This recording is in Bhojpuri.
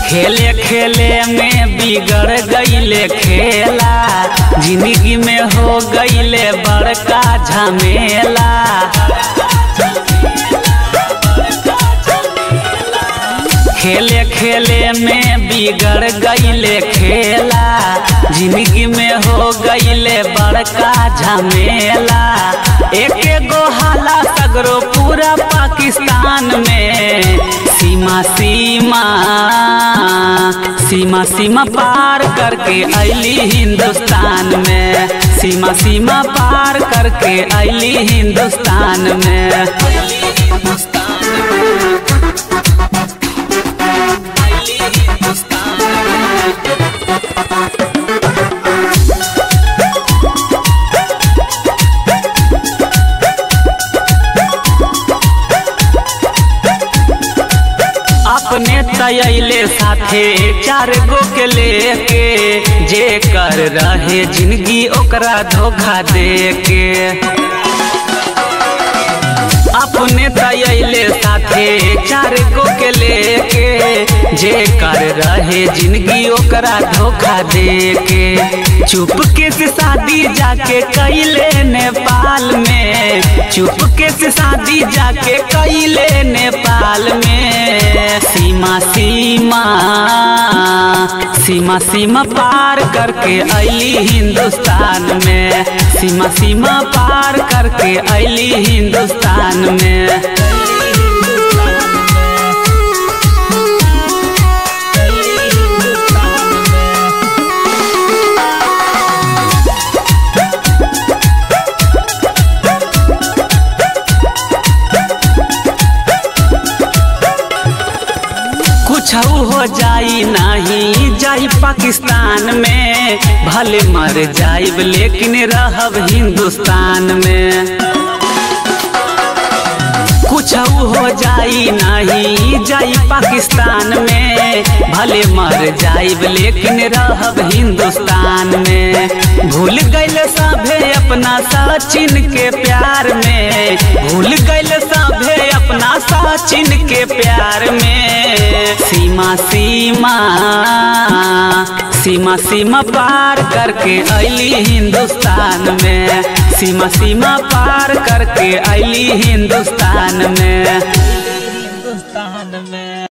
खेले खेले में बिगड़ गईले खेला जिंदगी में हो गईले बड़का झमेला खेले खेले में बिगड़ गईले खेला जिंदगी में हो गईले बड़का झमेला एक गो हाला सगरो पूरा पाकिस्तान में सीमा सीमा सीमा सीमा पार करके अली हिंदुस्तान में सीमा सीमा पार करके अली हिंदुस्तान में अपने तयले साथे चार गो के लेके जे कर रहे जिंदगी ओकरा धोखा दे के अपने तयले साथे चार गो के लेके जे कर रहे जिंदगी ओकरा धोखा दे के चुपके से शादी जाके कैले नेपाल में चुपके से शादी जाके कैले नेपाल में सीमा सीमा सीमा सीमा पार करके अली हिंदुस्तान में सीमा सीमा पार करके अली हिंदुस्तान में कुछ हो जाई नहीं जाई पाकिस्तान में भले मर जाइब लेकिन रहब हिंदुस्तान में कुछ हो जाई नहीं जाई पाकिस्तान में भले मर जाइब लेकिन रहब हिंदुस्तान में भूल गईल सभे अपना सचिन के प्यार में भूल गईल सभे अपना सचिन के प्यार में सीमा सीमा सीमा सीमा पार करके अली हिंदुस्तान में सीमा सीमा पार करके अली हिंदुस्तान में हिंदुस्तान में